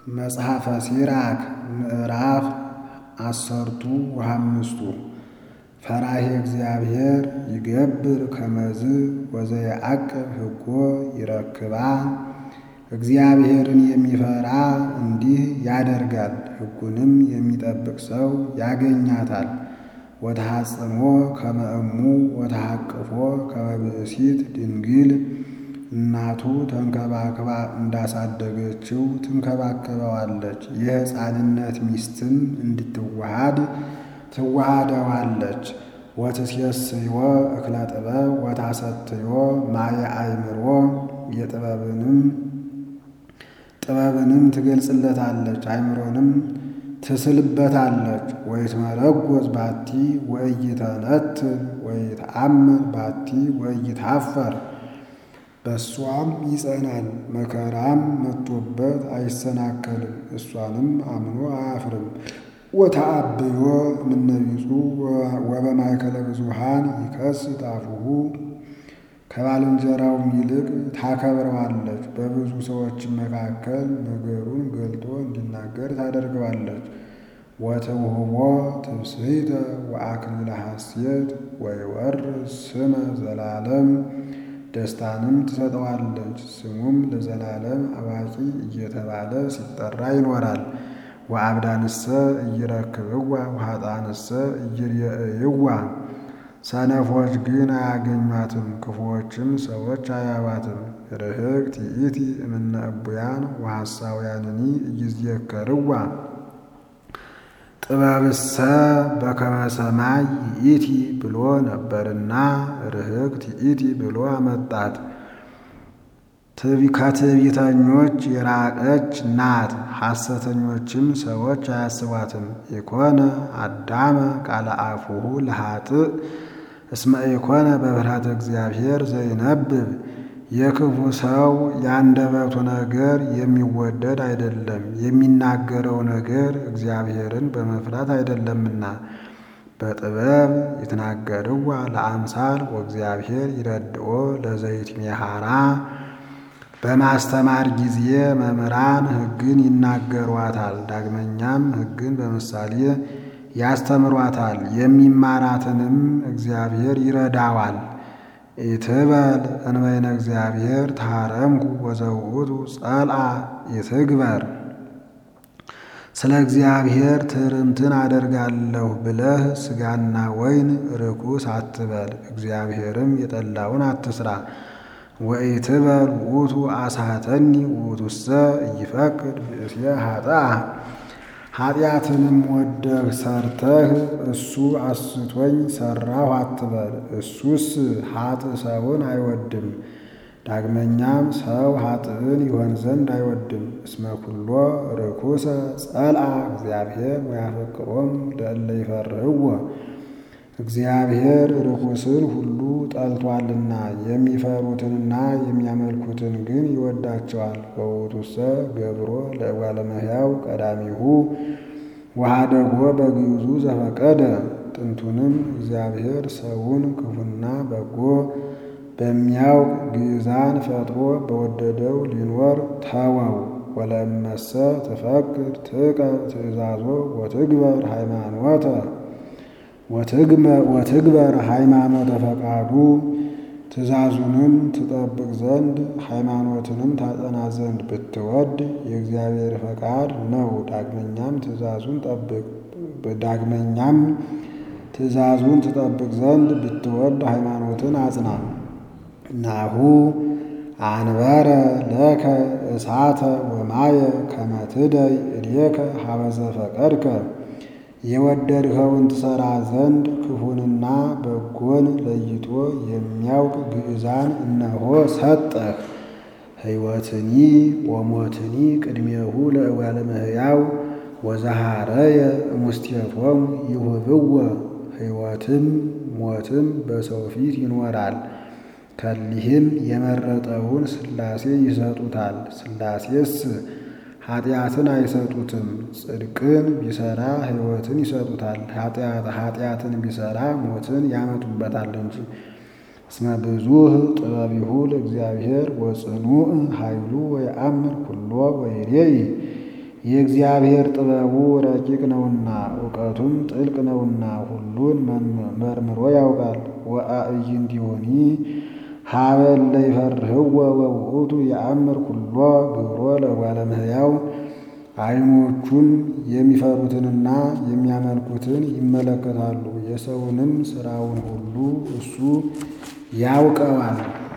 መጽሐፈ ሲራክ ምዕራፍ አሰርቱ ወሃምስቱ ፈራሄ እግዚአብሔር ይገብር ከመዝ ወዘየዐቅብ ሕጎ ይረክባ። እግዚአብሔርን የሚፈራ እንዲህ ያደርጋል፣ ሕጉንም የሚጠብቅ ሰው ያገኛታል። ወተሐጽሞ ከመ እሙ ወተሐቅፎ ከመ ብእሲት ድንግል እናቱ ተንከባክባ እንዳሳደገችው ትንከባከበዋለች። የሕፃንነት ሚስትም እንድትዋሃድ ትዋሃደዋለች። ወትሴስዮ እክለ ጥበብ ወታሰትዮ ማየ አእምሮ የጥበብንም ጥበብንም ትገልጽለታለች፣ አእምሮንም ትስልበታለች። ወይትመረጎዝ ባቲ ወኢይተነትን ወይትአመን ባቲ ወኢይትኀፈር በእሷም ይጸናል፣ መከራም መጥቶበት አይሰናከልም፣ እሷንም አምኖ አያፍርም። ወተአብዮ እምነቢጹ ወበማእከለ ብዙኃን ይከስት አፉሁ ከባልንጀራውም ይልቅ ታከብረዋለች። በብዙ ሰዎችም መካከል ነገሩን ገልጦ እንዲናገር ታደርገዋለች። ወትውህቦ ትብስሕተ ወአክሊለ ሐሴት ወይወርስ ስመ ዘላለም ደስታንም ትሰጠዋለች። ስሙም ለዘላለም አዋቂ እየተባለ ሲጠራ ይኖራል። ወአብዳንሰ ኢይረክብዋ ወኃጥአንሰ ኢይሬእይዋ ሰነፎች ግን አያገኟትም፣ ክፉዎችም ሰዎች አያዋትም። ርህቅት ይእቲ እምነ እቡያን ወሐሳውያንኒ ኢይዝየከርዋ ጥበብሰ በከመ ሰማይ ይእቲ ብሎ ነበርና ርህቅት ይእቲ ብሎ አመጣት። ከትዕቢተኞች የራቀች ናት፣ ሐሰተኞችም ሰዎች አያስቧትም። ኢኮነ አዳመ ቃለ አፉሁ ለኃጥእ እስመ ኢኮነ በፍርሃተ እግዚአብሔር ዘይነብብ የክፉ ሰው የአንደበቱ ነገር የሚወደድ አይደለም፣ የሚናገረው ነገር እግዚአብሔርን በመፍራት አይደለምና። በጥበብ ይትናገርዋ ለአምሳል ወእግዚአብሔር ይረድኦ ለዘይትሜሃራ በማስተማር ጊዜ መምህራን ሕግን ይናገሯታል። ዳግመኛም ሕግን በምሳሌ ያስተምሯታል። የሚማራትንም እግዚአብሔር ይረዳዋል። ኢትበል እንበይነ እግዚአብሔር ታረምኩ ወዘውእቱ ጸልአ ኢትግበር። ስለ እግዚአብሔር ትርምትን አደርጋለሁ ብለህ ሥጋና ወይን ርኩስ አትበል፣ እግዚአብሔርም የጠላውን አትስራ። ወኢትበል ውእቱ አሳተኒ ውእቱሰ ኢይፈቅድ ብእሴ ኃጥአ ኃጢአትንም ወደህ ሰርተህ እሱ አስቶኝ ሰራሁ አትበል፣ እሱስ ኃጥእ ሰውን አይወድም። ዳግመኛም ሰው ኃጥእን ይሆን ዘንድ አይወድም። እስመ ኩሎ ርኩሰ ጸልአ እግዚአብሔር ወያፈቅሮም ለእለ ይፈርህዎ እግዚአብሔር ርኩስን ሁሉ ጠልቷልና የሚፈሩትንና የሚያመልኩትን ግን ይወዳቸዋል። በውእቱሰ ገብሮ ለእጓለ እመሕያው ቀዳሚሁ ወኀደጎ በግዕዙ ዘፈቀደ። ጥንቱንም እግዚአብሔር ሰውን ክፉና በጎ በሚያውቅ ግዕዛን ፈጥሮ በወደደው ሊኖር ተወው። ወለእመሰ ትፈቅድ ጥቀብ ትእዛዞ ወትግበር ሃይማኖተ ወትግበር ሃይማኖተ ፈቃዱ ትእዛዙንም ትጠብቅ ዘንድ ሃይማኖትንም ታጸና ዘንድ ብትወድ የእግዚአብሔር ፈቃድ ነው። ዳግመኛም ትእዛዙን ጠብቅ ዳግመኛም ትእዛዙን ትጠብቅ ዘንድ ብትወድ ሃይማኖትን አጽና። ናሁ አንበረ ለከ እሳተ ወማየ ከመ ትደይ እዴከ ሀበ ዘፈቀድከ የወደድኸውን ትሠራ ዘንድ ክፉንና በጎን ለይቶ የሚያውቅ ግዕዛን እነሆ ሰጠህ። ሕይወትኒ ወሞትኒ ቅድሜሁ ለእጓለ እመሕያው ወዘሃረየ እሙስቴቶሙ ይሁብዎ ሕይወትም ሞትም በሰው ፊት ይኖራል። ከሊህም የመረጠውን ሥላሴ ይሰጡታል። ሥላሴስ ኃጢአትን አይሰጡትም። ጽድቅን ቢሰራ ሕይወትን ይሰጡታል። ኃጢአትን ቢሰራ ሞትን ያመጡበታል እንጂ። እስመ ብዙኅ ጥበቢሁ ለእግዚአብሔር ወጽኑዕ ኃይሉ ወየአምር ኩሎ ወይሬይ የእግዚአብሔር ጥበቡ ረቂቅ ነውና እውቀቱም ጥልቅ ነውና ሁሉን መርምሮ ያውቃል። ወአዕይንቲሆኒ ሀበ እለ ይፈርህዎ ወውእቱ የአምር ኩሎ ግብሮ ለእጓለ እመሕያው ዓይኖቹም የሚፈሩትንና የሚያመልኩትን ይመለከታሉ። የሰውንም ሥራውን ሁሉ እሱ ያውቀዋል።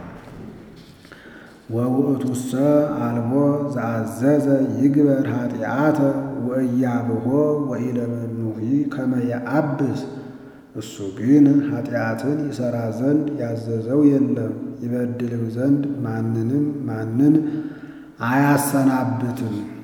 ወውእቱሰ አልቦ ዘአዘዘ ይግበር ኃጢአተ ወእያብሖ ወኢለመኑሂ ከመ የአብስ እሱ ግን ኃጢአትን ይሠራ ዘንድ ያዘዘው የለም፣ ይበድልም ዘንድ ማንንም ማንን አያሰናብትም።